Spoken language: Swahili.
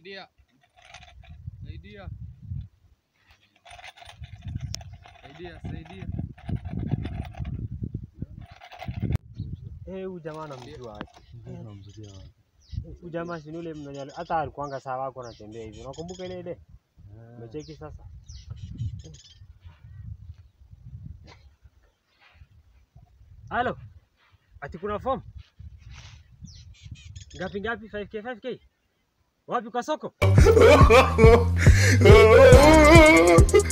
Saidia. Saidia. Saidia, saidia. Eh, huyu jamaa namjua wapi? Unamzuia wapi? Huyu jamaa si ni yule mwenye hata alikuanga saa wako anatembea hivi. Unakumbuka ile ile? Eh, Umecheki sasa? Halo. Ati kuna form? Ngapi ngapi? 5k 5k? Wapi kwa soko?